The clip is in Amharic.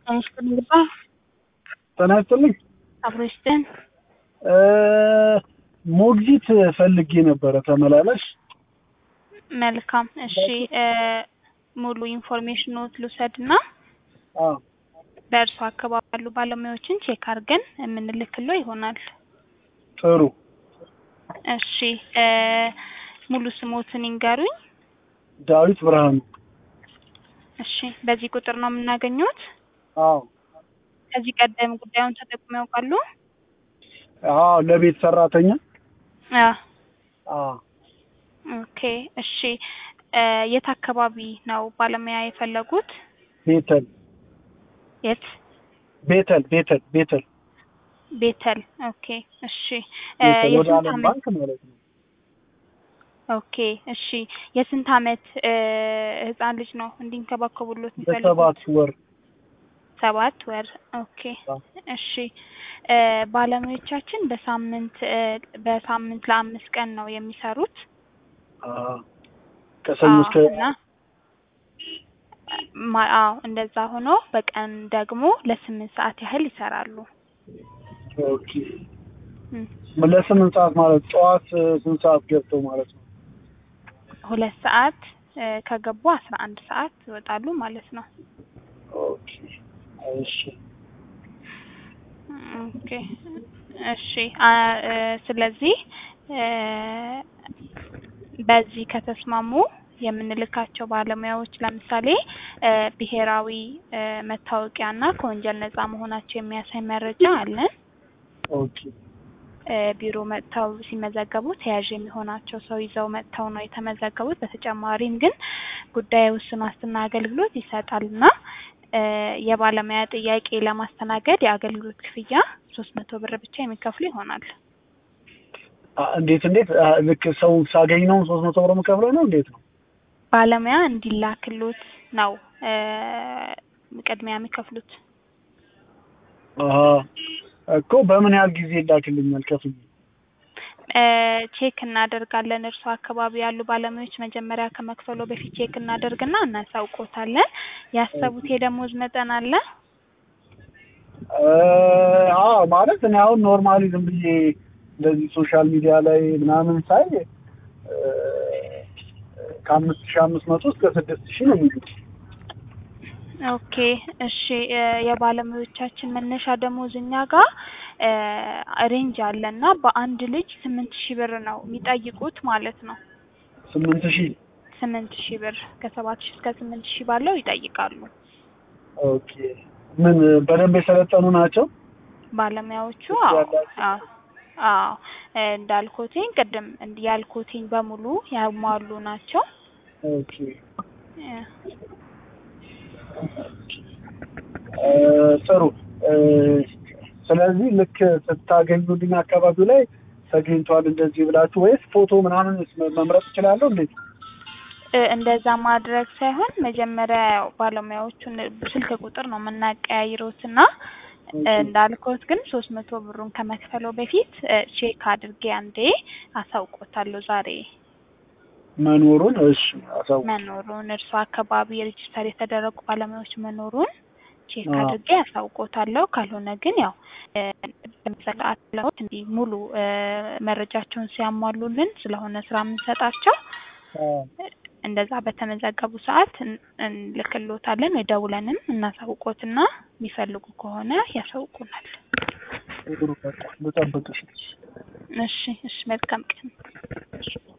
ይስጥልኝ ግባ ጤና ይስጥልኝ። አብሮ ይስጥን። ሞግዚት ፈልጌ ነበረ ተመላላሽ። መልካም እሺ፣ ሙሉ ኢንፎርሜሽኖት ልውሰድ እና አዎ በእርሱ አካባቢ ያሉ ባለሙያዎችን ቼክ አድርገን የምንልክለው ይሆናል። ጥሩ። እሺ ሙሉ ስሞትን ይንገሩኝ። ዳዊት ብርሃኑ። እሺ በዚህ ቁጥር ነው የምናገኘት? አዎ ከዚህ ቀደም ጉዳዩን ተጠቅመው ያውቃሉ? አዎ ለቤት ሰራተኛ። አዎ አዎ ኦኬ እሺ የት አካባቢ ነው ባለሙያ የፈለጉት? ቤተል የት? ቤተል ቤተል ቤተል ቤተል ኦኬ እሺ ቤተል ወደ የስንት ዓለም ዓመት ባንክ ማለት ነው። ኦኬ እሺ የስንት ዓመት ህፃን ልጅ ነው እንዲንከባከቡሎት የሚፈልጉት? በሰባት ወር ሰባት ወር ኦኬ አዎ። እሺ ባለሙያዎቻችን በሳምንት በሳምንት ለአምስት ቀን ነው የሚሰሩት። አዎ ከሰኞ እስከ አዎ፣ እና ማ- አዎ እንደዛ ሆኖ በቀን ደግሞ ለስምንት ሰዓት ያህል ይሰራሉ። ኦኬ እም፣ ለስምንት ሰዓት ማለት ጠዋት ስንት ሰዓት ገብተው ማለት ነው? ሁለት ሰዓት እ፣ ከገቡ አስራ አንድ ሰዓት ይወጣሉ ማለት ነው። ኦኬ እሺ ኦኬ እሺ አ እ፣ ስለዚህ እ፣ በዚህ ከተስማሙ የምንልካቸው ባለሙያዎች ለምሳሌ እ፣ ብሔራዊ እ፣ መታወቂያና ከወንጀል ነጻ መሆናቸው የሚያሳይ መረጃ አለን። ኦኬ እ፣ ቢሮ መጥተው ሲመዘገቡ ተያዥ የሚሆናቸው ሰው ይዘው መጥተው ነው የተመዘገቡት። በተጨማሪም ግን ጉዳይ ውስን ዋስትና አገልግሎት ይሰጣልና እ፣ የባለሙያ ጥያቄ ለማስተናገድ የአገልግሎት ክፍያ ሶስት መቶ ብር ብቻ የሚከፍሉ ይሆናል። አ፣ እንዴት እንዴት አ፣ ልክ ሰው ሳገኝ ነው ሶስት መቶ ብር የምከፍለው ነው እንዴት ነው? ባለሙያ እንዲላክሎት ነው እ፣ ቅድሚያ የሚከፍሉት። አሀ እኮ በምን ያህል ጊዜ ይላክልኛል ከፍዬ? እ፣ ቼክ እናደርጋለን። እርሱ አካባቢ ያሉ ባለሙያዎች መጀመሪያ ከመክፈሎ በፊት ቼክ እናደርግና እናሳውቆታለን። ያሰቡት የደሞዝ መጠን አለ? እ፣ አዎ ማለት እኔ አሁን ኖርማሊ ዝም ብዬ እንደዚህ ሶሻል ሚዲያ ላይ ምናምን ሳይ እ፣ ከአምስት ሺህ አምስት መቶ እስከ ስድስት ሺህ ነው የሚሉት። ኦኬ እሺ እ፣ የባለሙያዎቻችን መነሻ ደሞዝ እኛ ጋር እ፣ ሬንጅ አለ እና በአንድ ልጅ ስምንት ሺህ ብር ነው የሚጠይቁት ማለት ነው። ስምንት ሺህ ስምንት ሺህ ብር ከሰባት ሺህ እስከ ስምንት ሺህ ባለው ይጠይቃሉ ኦኬ ምን በደንብ የሰለጠኑ ናቸው? ባለሙያዎቹ። እሱ አዎ ያላቸው? አዎ አዎ እ፣ እንዳልኩትኝ ቅድም እንድ- ያልኩትኝ በሙሉ ያሟሉ ናቸው። ኦኬ እ፣ እ፣ ጥሩ እ፣ ስለዚህ ልክ ስታገኙልኝ አካባቢው ላይ ተገኝቷል እንደዚህ ብላችሁ ወይስ ፎቶ ምናምን መምረጥ እችላለሁ እንዴት? እ፣ እንደዛ ማድረግ ሳይሆን መጀመሪያ ያው ባለሙያዎቹን ስልክ ቁጥር ነው የምናቀያይሩት እና እ፣ እንዳልኩት ግን ሶስት መቶ ብሩን ከመክፈለው በፊት እ፣ ቼክ አድርጌ አንዴ አሳውቆታለሁ ዛሬ መኖሩን እሺ አሳውቅ መኖሩን እርሱ አካባቢ ሬጅስተር የተደረጉ ባለሙያዎች መኖሩን ቼክ አዎ። አድርጌ ያሳውቆታለሁ። ካልሆነ ግን ያው እ፣ በመሰዓት ለውት እንዲህ ሙሉ እ፣ መረጃቸውን ሲያሟሉልን ስለሆነ ስራ የምንሰጣቸው እንደዛ በተመዘገቡ ሰዓት እን- እንልክሎታለን ወይ ደውለንም እናሳውቆትና የሚፈልጉ ከሆነ ያሳውቁናል። ጥሩ በቃ ልጠብቅሽ። እሺ እሺ፣ መልካም ቀን።